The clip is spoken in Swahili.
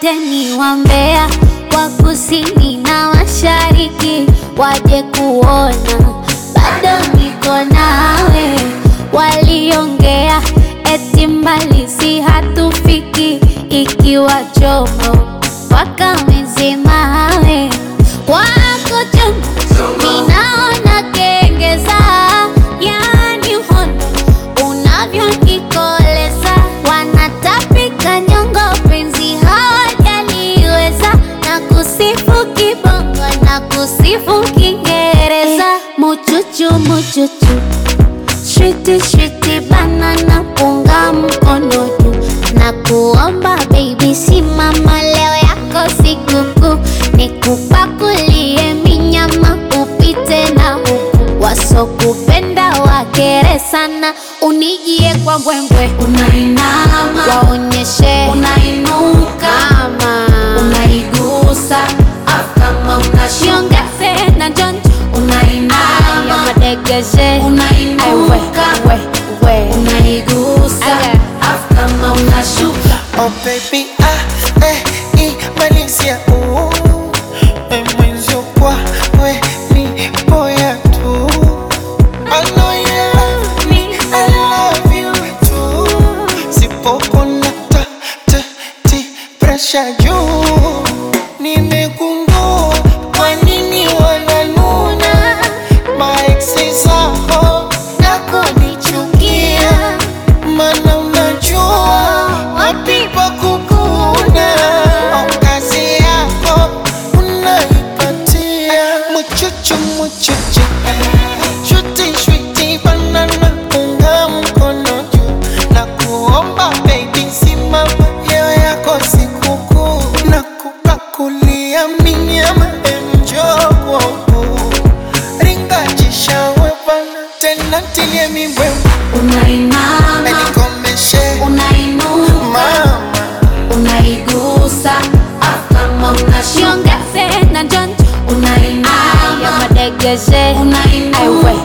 wote ni wambea wa kusini na mashariki waje kuona bado niko nawe. Waliongea eti mbali si hatufiki, ikiwa chomo wakamezemawe wako chonjo, ninaona kengeza, yani uhondo unavyonikoleza, wanatapika nyongo, penzi hawajaliweza, na kusifu kibongo na kusifu Kiingereza, muchuchu muchuchu Shwiti shwiti banana punga mkono juu na kuomba baby, simama leo yako sikukuu, nikupakulie minyama upite na huku, wasokupenda wakere sana, unijie kwa mbwembwe, Unainama, waonyeshe unainuka, kama unaigusa, afu kama unashuka, shiongeze na jonjo ya unainama, madegeshe Aiwe, unainuka, we, we. unaigusa, Aya. afu kama unashuka. Oh baby, ah, eh, imalizia uh, eh, mwenzio kwa we ni boya tu I know you love me, I love you too Sipopona ta, ta, ti, pressure juu Nimegundua kwa nini wananuna Maeksi zako na kunichukia Mana unajua wapi pa kukuna Au kazi yako unaipatia Muchuchu muchuchu Shuti shuti banana unga mkono juu Na kuomba baby simama leo yako sikukuu Na kupakulia minyama enjo kwangu Ringa jishawe bana tena tilie mibwembe Unainama, Nikomeshe unainuka, mama unaigusa, afu kama unashuka, shiongeze na jonjo ya unainama, madegeshe unainuka, Aiwe,